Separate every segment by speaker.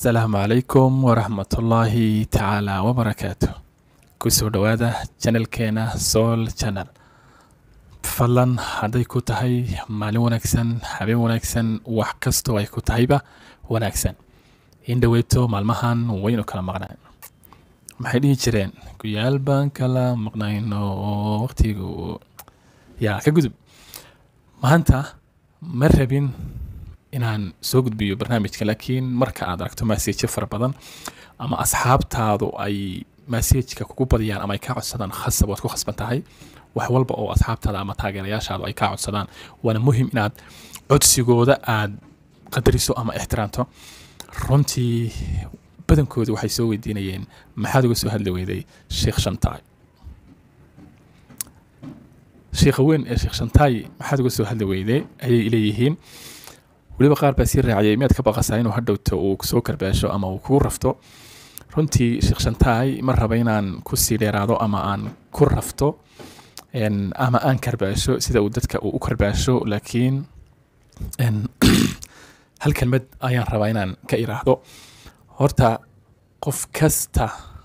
Speaker 1: asalaamu calaykum waraxmatullaahi tacaala wabarakaatu kusoo dhowaada janalkeena soul channel fadlan hadday ku tahay maalin wanaagsan habeen wanaagsan wax kastoo ay ku tahayba wanaagsan in dhoweyto maalmahan waynu kala maqnaan maxay dhihi jireen guyaal baan kala maqnayno oo waqtigu yaa ka gudub maanta ma rabin inaan soo gudbiyo barnaamijka laakiin marka aad aragto maseejo fara badan ama asxaabtaadu ay maseejka kugu badiyaan ama ay kaa codsadaan khasab waad ku khasban tahay wax walba oo asxaabtaada ama taageerayaashaadu ay kaa codsadaan waana muhim inaad codsigooda aad qadariso ama ixtiraamto runtii badankooda waxay soo weydiinayeen maxaad uga soo hadli weyday sheekh shantaay sheekha weyn ee sheekh shantaay maxaad uga soo hadli weyday ayay leeyihiin weliba qaar baa sii raaciyay miyaad ka baqasaa inuu hadhowto uu soo karbaasho ama uu kugu rafto runtii sheekh shantaay ma raba inaan kusii dheeraado ama aan ku rafto ama aan karbaasho sida uu dadka uu u karbaasho laakiin hal kelmad ayaan rabaa inaan ka iraahdo horta qof kasta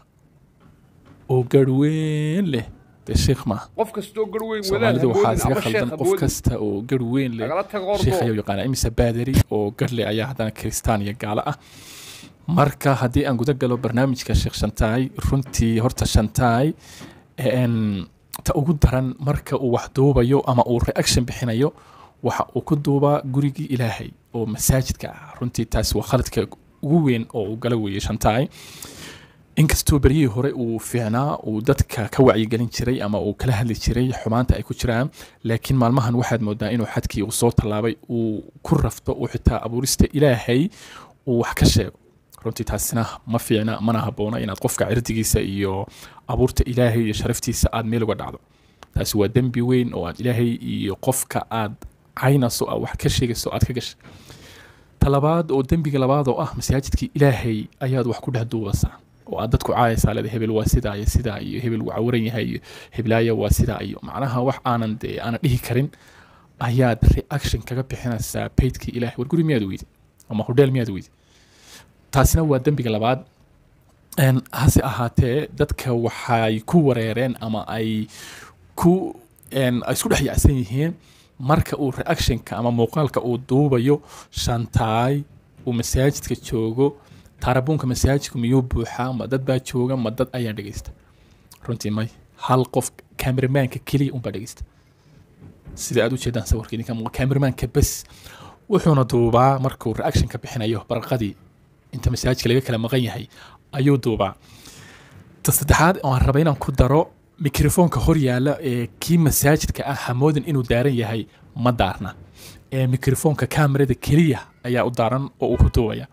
Speaker 1: oo garweyn leh dee sheekh maaha
Speaker 2: qof kastoo garweyn
Speaker 1: soomaalidu waxaa isaga khaldan qof
Speaker 2: wadaad
Speaker 1: kasta oo gar weyn leh
Speaker 2: lagala tago
Speaker 1: sheekh
Speaker 2: ordo
Speaker 1: ayuu yaqaana imise baadari oo garle ayaa haddana kiristaan iyo gaalo ah marka haddii aan guda galo barnaamijka sheekh shantaay runtii horta shantaay en, ta ugu daran marka uu wax duubayo ama uu reaction bixinayo waxa uu ku duubaa gurigii ilaahay oo masaajidka ah runtii taas waa khaladka ugu weyn oo uu gala weeyey shantaay inkastoo beryihii hore uu fiicnaa uu dadka ka wacyigelin jiray ama uu kala hadli jiray xumaanta ay ku jiraan laakiin maalmahan waxaad moodaa inuu xadkii uu soo tallaabay uu ku rafto uu xitaa abuurista ilaahay uu wax ka sheego runtii taasina ma fiicna mana habboona inaad qofka cirdigiisa iyo abuurta ilaahay iyo sharaftiisa aad meel uga dhacdo taasi waa dembi weyn oo aad ilaahay iyo qofka aad caynayso aad wax ka sheegayso aad ka gashay talabaad oo dembiga labaad oo ah masaajidkii ilaahay ayaad wax ku dhex duubaysaa oo aad dadku caayaysaa leeda hebel waa sidaa iyo sidaa iyo hebel wuu cawaran yahay iyo heblaaya waa sidaa iyo macnaha wax aanan dee aanan dhihi karin ayaad reaction kaga bixinaysaa paydkii ilaahay war guri miyaad weydi ama hodheel miyaad weydi taasina waa dembiga labaad En, hase ahaatee dadka waxay ku wareereen ama ay ku en, ay isku dhex yacsan yihiin marka uu reactionka ama muuqaalka uu duubayo shantaay uu masaajidka joogo taarabuunka masaajidku miyuu buuxaa ma dad baa jooga ma dad ayaa dhegeysta runtii may hal qof kameramaanka keliya unbaa dhegeysta sida aad u jeedaan sawirka idinka muuqa kameramaanka bes wuxuuna duubaa markuu reaction ka bixinayo barqadii inta masaajidka laga kala maqan yahay ayuu duubaa ta saddexaad oo aan raba inaan ku daro mikrofoonka hor yaala ee kii masaajidka ah hamoodin inuu daaran yahay ma daarna ee mikrofoonka kamerada keliya ayaa u daaran oo uu ku duubaya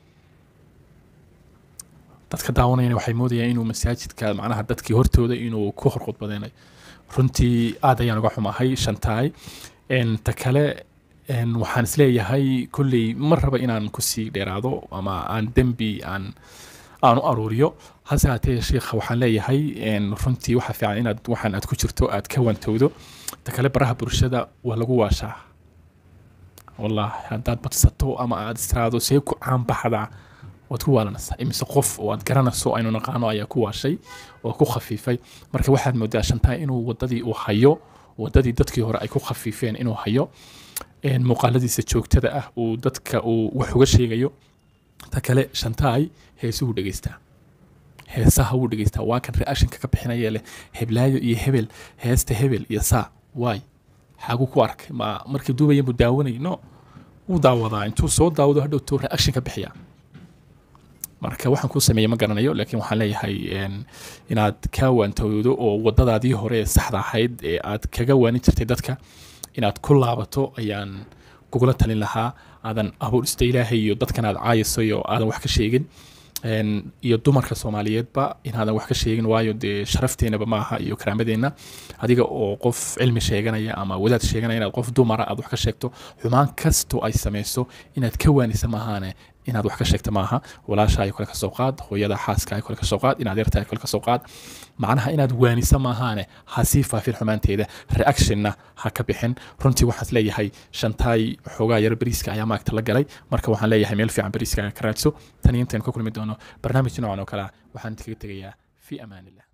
Speaker 1: dadka daawanayana waxay moodayaan inuu masaajidka macnaha dadkii hortooda inuu ku horqudbadeenay runtii aad ayaan uga xumahay shantaay En, ta kale en, waxaan isleeyahay kolley ma raba inaan kusii dheeraado ama aan dembi aan aan u aruuriyo hase haatee sheikha waxaan leeyahay en, runtii waxaa fiican inaad waxaan aad ku jirto aad ka wantowdo ta kale baraha bulshada waa lagu waashaa wallahi haddaad badsato ama aad istiraado see ku caanbaxdaa waad ku waalanaysaa imise qof oo aad garanayso aynu naqaano ayaa ku waashay oo ku khafiifay marka waxaad moodaa shantaay inuu wadadii uu hayo wadadii dadkii hore ay ku khafiifeen inuu hayo en, muuqaaladiisa joogtada ah uu dadka uu wax uga sheegayo ta kale shantaay heesuhu dhegeystaa heesaha wuu dhegeystaa waa kan reactionka ka bixinaya leh heblaayo iyo hebel heesta hebel iyo saa waay xagu ku arkay ma markii duubaya buu daawanay no wuu daawadaa intuu soo daawado hadhowtuu reaction ka bixiyaa marka waxaan kuu sameeyey ma garanayo laakiin waxaan leeyahay en, inaad ka waantowdo oo wadadaadii hore ee saxda ahayd ee aad kaga waanin jirtay dadka inaad ku laabato ayaan kugula talin lahaa aadan abuurista ilaahay iyo dadkan aad caayayso iyo aadan wax ka sheegin En, iyo dumarka soomaaliyeedba inaadan wax ka sheegin waayo dee sharafteenaba maaha iyo karaamadeenna adiga oo qof cilmi sheeganaya ama wadaad sheeganaya inaad qof dumara aad wax ka sheegto xumaan kastoo ay samayso inaad ka waanisa maahaane inaad wax ka sheegta maaha walaasha ay kale ka soo qaad hooyada xaaska ay kale ka soo qaad in adeerta ay kale ka soo qaad macnaha inaad waanisa maahaane ha sii faafin xumaanteeda reactionna ha ka bixin runtii waxaad leeyahay shantaay xoogaa yar bariiska ayaa maagta la galay marka waxaan leeyahay meel fiican bariiska ka raadso tan iyo intaynu ka kulmi doono barnaamij noocan oo kale ah waxaan kaga tegayaa fi amaan illah